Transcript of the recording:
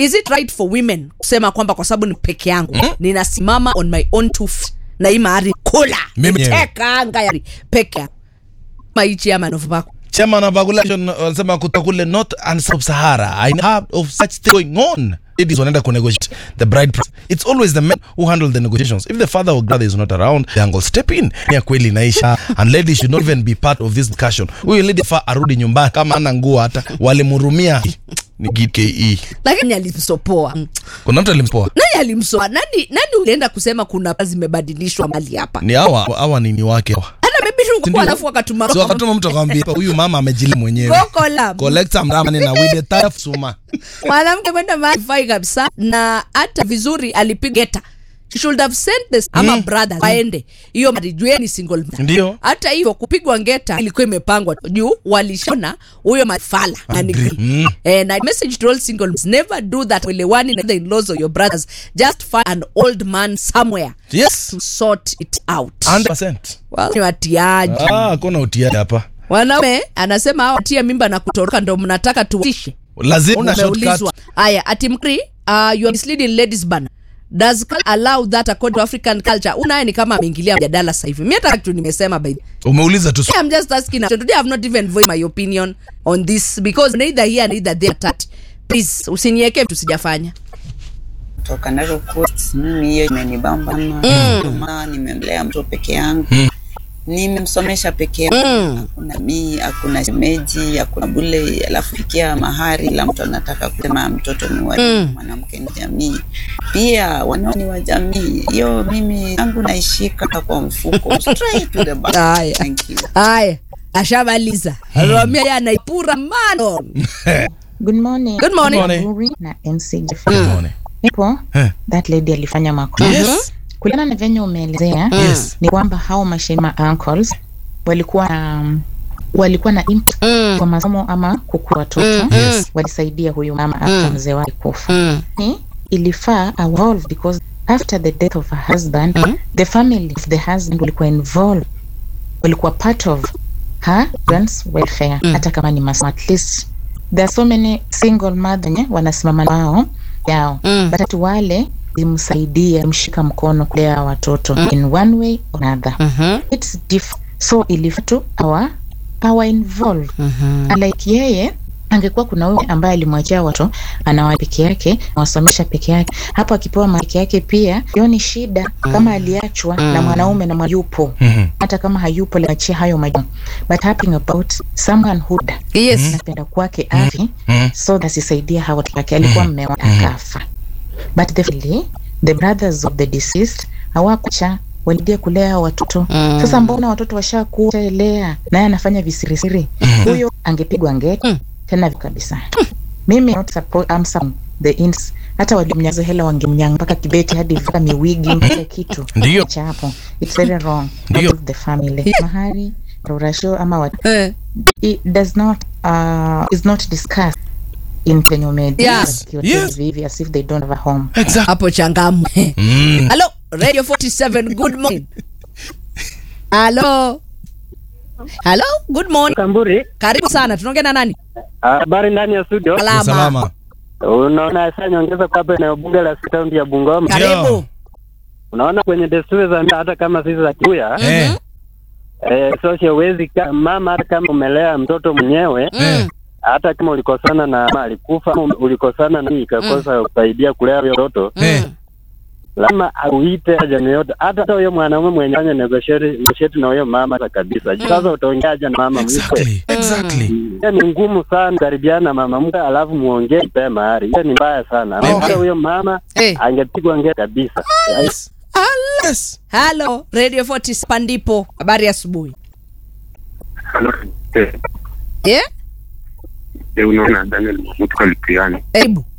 is it right for women kusema kwamba kwa sababu ni peke yangu Mm. ninasimama on my own two feet na hii mahari kula Mimi mwenyewe. teka anga ya peke yangu maichi ama novako chairman of regulation wanasema kutoka kule north and south sahara i heard of such thing going on ladies wanaenda kunegotiate the bride price it's always the men who handle the negotiations if the father or brother is not around the uncle step in ni ya kweli inaisha and ladies should not even be part of this discussion huyu lady fa arudi nyumbani kama ana nguo hata walimhurumia ni gke lakini alimsopoa Mm. kuna mtu alimpoa nani alimsoa nani nani ulienda kusema kuna zimebadilishwa mali hapa ni hawa hawa ni ni wake hawa hata maybe tu Sindio? alafu wakatuma so wakatuma mtu akamwambia huyu mama amejili mwenyewe Koko la collector mramani na with the tire suma mwanamke kwenda mahali fai kabisa na hata vizuri alipiga geta She should have sent this ama Mm. brothers waende hiyo marijueni single mother. Ndio. hata hivyo kupigwa ngeta ilikuwa imepangwa juu walishona huyo mafala na ni Agree. Mm. eh, na message to all single mothers, never do that welewani na the in-laws or your brothers just find an old man somewhere yes to sort it out 100% well, ni watiaji ah hakuna utiaji hapa wanaume anasema hawa watia mimba na kutoroka ndo mnataka tuishe lazima una shortcut umeulizwa haya ati mkri uh, you are misleading ladies bana does culture allow that according to african culture unaye ni kama ameingilia mjadala sasa hivi mi hata kitu nimesema by the umeuliza tu I'm just asking today I've not even voiced my opinion on this because neither here neither there that please usiniweke vitu sijafanya toka Narok Coast. Mimi hiyo imenibamba mm. nimemlea mtoto peke yangu nimemsomesha peke yangu Mm. hakuna mii hakuna shemeji hakuna bule alafu fikia mahari la mtu anataka kusema mtoto ni wa Mm. mwanamke ni jamii pia wanao ni wa jamii hiyo mimi yangu naishika kwa mfuko straight to the back Haya. thank you haya ashamaliza anamwambia yeye anaipura mano Good morning. Good morning. Good morning. Uri na MC Jeff. Umeone? Nipo, Eh. that lady alifanya makosa. Yes. Kulingana na venye umeelezea Yes. ni kwamba hao mashema uncles walikuwa na walikuwa na input kwa masomo ama kukua watoto Yes. walisaidia huyu mama after mzee wake kufa. Mm. Ni ilifaa evolve because after the death of her husband the family of the husband walikuwa involved walikuwa part of her grand's welfare hata kama ni masomo at least there are so many single mother nye wanasimama na wao yao Mm. but ati wale imsaidia mshika mkono kulea watoto in one way or another Mhm. it's different so ilifatu awa awa involve like yeye angekuwa kuna huyu ambaye alimwachia watoto anawa peke yake awasomesha peke yake hapo akipewa ma peke yake pia hiyo ni shida kama aliachwa na mwanaume na yupo Mhm. hata kama hayupo liachia hayo majukumu but happening about someone who yes napenda kwake afi Mhm. so asisaidia hawa watoto wake alikuwa mmewa akafa but the, family, the brothers of the deceased hawakucha walidia kulea hawa watoto sasa mbona watoto washakuelea naye anafanya visirisiri huyo angepigwa ngeti tena kabisa mimi not support, I'm some, the ins hata walimnyaza hela wangemnyanga mpaka kibeti hadi mpaka miwigi mpaka kitu Ndio. cha hapo it's very wrong Ndio. Not of the family mahari rurasho ama wat eh. it does not uh, is not discussed in venye umedia Yes. Yes. hivi as if they don't have a home Exactly. hapo changamu Mm. halo radio 47 good morning halo halo good morning Kamburi, karibu sana tunaongea na nani habari ndani ya studio. salama Salama. Unaona sasa nyongeza kwa hapa eneo bunge la kaunti ya Bungoma. karibu Unaona kwenye desturi za mila hata kama sisi za Kikuya, Eh. eh, sosio huwezi ka- mama hata kama umelea mtoto mwenyewe Eh. hata kama ulikosana na mama alikufa ama ulikosana na ikakosa kusaidia kulea huyo mtoto Eh. lazima auite jamii yote, hata hata huyo mwanaume mwenye fanya negotiate negotiate na huyo mama hata kabisa. Sasa utaongeaje na mama mkwe? Exactly. Exactly. Hiyo ni ngumu sana karibiana na mama mke alafu muongee mpe mahari. Hiyo ni mbaya sana. Amekuwa huyo mama Eh. angepigwa ngee kabisa. Yes. halo radio 40 pandipo habari ya asubuhi yeah? unaona Daniel Mahmud Kalipiani karibu